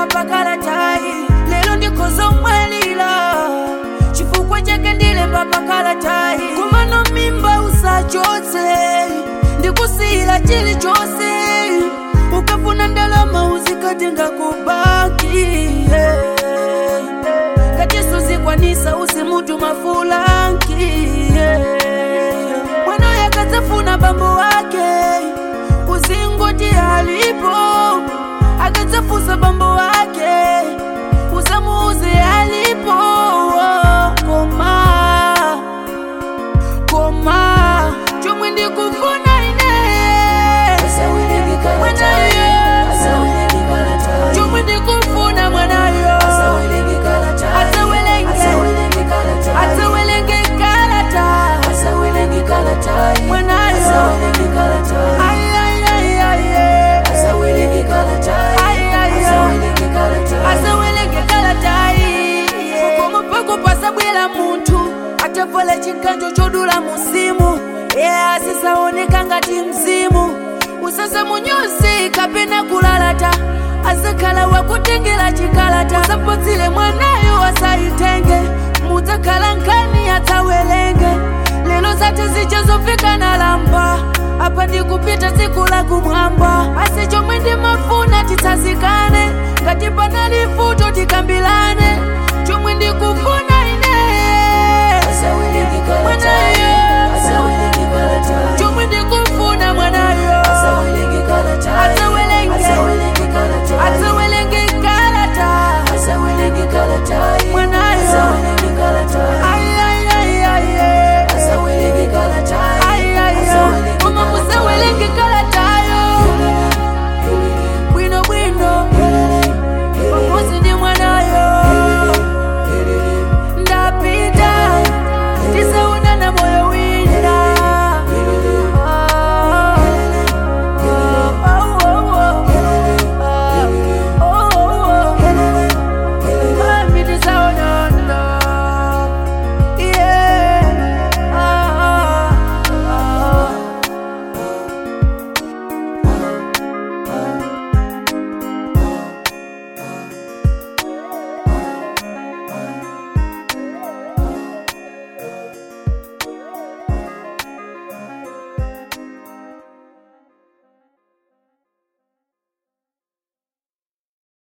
papakalatayi lero ndikhozomwalira chifukwa chake ndilemba pakalatayi kumano mimba usachotse ndikusiyira chilichonse ukafuna ndalama uzikatenga kubaki yeah. katiso zikwanisa usimutuma fulanki yeah. mwana yakadzafuna bambo wake uzingoti alipo akadzafusa bambo wake usamuuze alipo koma koma chomwe ndikufuna ine mwanayo chomwe ndikufuna mwanayo asawelenge asawelenge kalata mwanayo ayayayay asawelenge kalatayi koma pako pasabwera munthu atavala chikanjo chodula musimu ye asisaoneka ngati mzimu usasamunyoze kapena kulalata azakhala wakutengera chikalata usapotsile mwanayo asayitenge mudzakhala nkhani atsawelenge lero zathu zichazofika na lamba apa ndikupita tsiku la kumwamba asi chomwe ndimafuna titsazikane ngati panali futo tikambilane chomwe ndikufuna